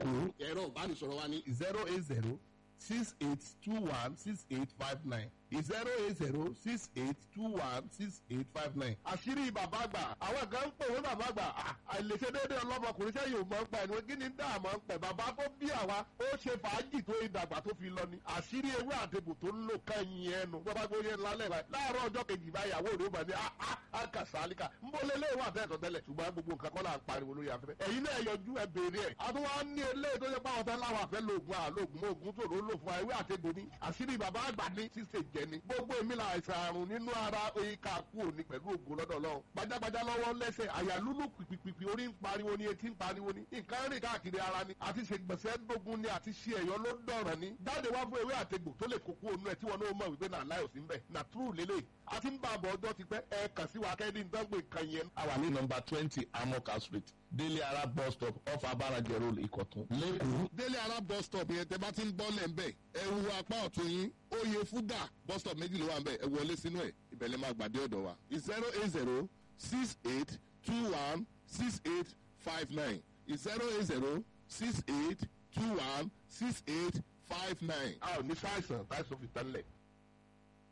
lẹ́kọ̀ọ́ ẹ̀rọ ìbánisọ̀rọ̀ wa ní zero eight zero six eight two one six eight five nine zero eight zero six eight two one six eight five nine. àṣírí bàbá àgbà àwọn kan ń pè wọ́n bàbá àgbà à, àìlèṣe déédéé ọlọ́mọkùnrin sẹ́yìn ò mọ̀ ń pẹ̀ ní kí ni dá àmọ́ ń pẹ̀ bàbá tó bí àwa ó ṣe fàájì tó ìdàgbà tó fi lọ ni àṣírí ewé àtẹ̀bù tó ń lò kẹ́yìn ẹnu bọ́bá gbóyè lálẹ́ báyìí láàárọ̀ ọjọ́ kejì báyàwó rẹ̀ ó bá ní àkàsálíkà ń bọ́ lé léwà tẹ́tọ̀ tẹ́lẹ̀ ṣùgbọ́n gbogbo nǹkan kọ́ là ń pariwo lórí afẹ́fẹ́ ẹ̀yin náà yọjú ẹ béèrè ẹ̀ àtúwọ́ ní eléyìí tó yẹ pé àwọn fẹ́ láwọn àfẹ́ lóògùn àlóògùn mọ́ ògùn tó ló lò fún wa ewé àtẹ̀bù ni àṣírí bàbá àgbà ní ṣíṣe jẹ ni gbogbo èmi là àìsàn àrùn nínú ara oyinka kú òní pẹ̀lú ògùn lọ́dọ̀ lọ́wọ́ gbajàgbajà lọ́wọ́ lẹ́sẹ̀ àyà lúlù pìpìpì orí ń pariwo ni etí ń pariwo ni nǹkan rìn káàkiri ara ni àti ṣègbèsè dógún ni àti ṣe ẹ̀yọ́ ló dọ̀ràn ni jáde wá fún ewé àtegbò tó lè kókó onú ẹ̀ tí wọn náà mọ̀ wípé náà láyò sí ń bẹ̀ nà túrù lélẹ̀ àti ń bá àbọ̀ ọjọ́ ti pẹ́ ẹ kàn sí wa kẹ́ni ń dánwò nǹkan yẹn. a wà ní nọmba twenty amoka street délé ara bus stop off abarajẹ road ìkọ̀tún lẹ́kọ̀ọ́. délé ara bus stop yẹn tẹ bá ti ń bọ́ lẹ̀ ń bẹ̀ ẹ wo apá ọ̀tún yín oyè fúgà bus stop méjì ló wà ń bẹ̀ ẹ wọlé sínú ẹ̀ ìbẹ̀lẹ̀ máa gbàdé ọ̀dọ̀ wa zero eight zero six eight two one six eight five nine zero eight zero six eight two one six eight five nine. a ò ní sáìsàn táìsàn fi tán lẹ̀.